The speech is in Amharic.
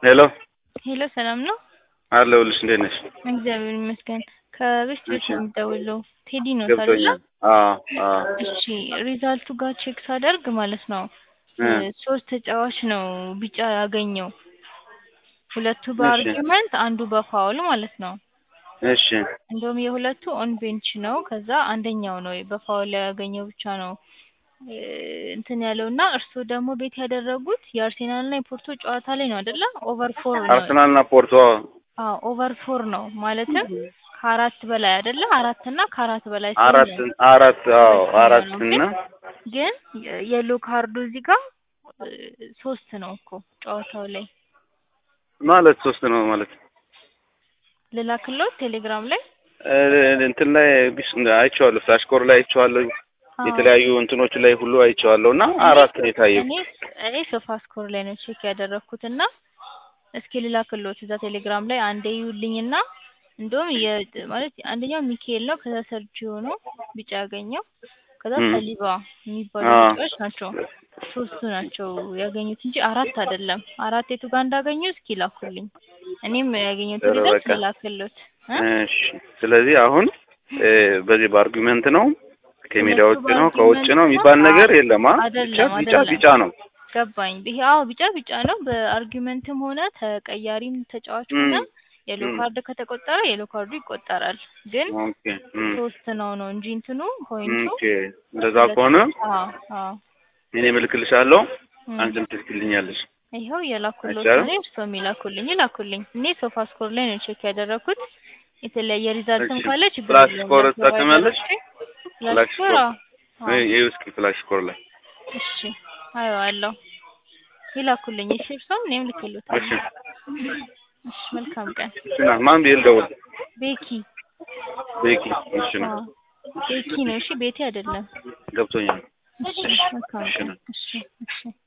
ሄሎ ሄሎ ሰላም ነው? አለሁልሽ። እንዴት ነሽ? እግዚአብሔር ይመስገን። ከቤስት ቤት እሺ። ነው የምደውለው። ቴዲ ነው አይደለ? ገብቶኛል። አዎ አዎ። እሺ ሪዛልቱ ጋር ቼክ ሳደርግ ማለት ነው እ ሶስት ተጫዋች ነው ቢጫ ያገኘው። ሁለቱ በአርጊመንት አንዱ በፋውል ማለት ነው። እሺ እንደውም የሁለቱ ኦን ቤንች ነው። ከዛ አንደኛው ነው በፋውል ያገኘው ብቻ ነው እ እንትን ያለው እና እርስዎ ደግሞ ቤት ያደረጉት የአርሴናልና የፖርቶ ጨዋታ ላይ ነው አይደለ? ኦቨር ፎር ነው። አርሰናልና ፖርቶ አዎ ኦቨር ፎር ነው ማለትም ከአራት በላይ አይደለ? አራት እና ከአራት በላይ ሲሆን አራት ነው። አራት አዎ አራት ነው። እና ግን የሎ ካርዱ እዚህ ጋር እ ሶስት ነው እኮ ጨዋታው ላይ ማለት ሶስት ነው ማለት ልላክልዎት ቴሌግራም ላይ እ እንትን ላይ ቢስ አይቼዋለሁ። ፍላሽ ኮር ላይ አይቼዋለሁ። አዎ። የተለያዩ እንትኖች ላይ ሁሉ አይቼዋለሁ እና አራት ነው የታየው። እኔ እኔ ሶፋ ስኮር ላይ ነው ቼክ ያደረኩት እና እስኪ ልላክልዎት እዛ ቴሌግራም ላይ አንዴ ይዩልኝና እንደውም የ ማለት አንደኛው ሚካኤል ነው ከዛ ሰርጂዮ ነው ቢጫ ያገኘው ከዛ እም። ሰሊባ የሚባሉ አዎ። ተጫዋች ናቸው ሶስቱ ናቸው ያገኙት እንጂ አራት አይደለም አራት የቱ ጋር እንዳገኙ እስኪ ላኩልኝ እኔም ያገኘሁት ጥሩ ሪዛልት በቃ። ልላክልዎት እ እሺ ስለዚህ አሁን እ በዚህ በአርጊመንት ነው ከሜዳ ሁለቱ ውጭ ነው ከውጭ በአርጊመንት ነው የሚባል ነው? ነገር የለም። አ ብቻ አይደለም ቢጫ አይደለም ቢጫ ነው። ገባኝ። ይሄ አዎ ቢጫ ቢጫ ነው። በአርጊመንትም ሆነ ተቀያሪም ተጫዋች እም። ሆነ የሎ እም። ካርድ ከተቆጠረ የሎ ካርዱ ይቆጠራል። ግን ኦኬ እም። ሶስት ነው ነው እንጂ እንትኑ ፖይንቱ ኦኬ እንደዛ ከሆነ አዎ አዎ እኔ እልክልሻለሁ፣ እም። አንቺም ትልክልኛለሽ። ይኸው የላኩሎት አይቻልም? ነው እርስዎም ይላኩልኝ ይላኩልኝ። እኔ ሶፋ ስኮር ላይ ነው ቼክ ያደረኩት። የተለያየ ሪዛልትም እሺ። ካለ ችግር ፍላሽ የለውም። ስኮር ለፕሮቫይደሮቼ ትጠቀሚያለሽ? ፍላሽ ፍላሽ ስኮር ስኮር አዎ አዎ። እ ይኸው እስኪ ፍላሽ ስኮር ላይ እሺ አየዋለሁ። ይላኩልኝ። እሺ እርስዎም እኔም እሺ ልክልዎታለሁ። እሺ መልካም ቀን። እሺ ና ማን ብዬ ልደውል? ቤኪ ቤኪ እሺ ነው አዎ ቤኪ ነው። እሺ ቤቴ አይደለም። ገብቶኛል። እሺ መልካም እሺ ቀን። ነው እሺ እሺ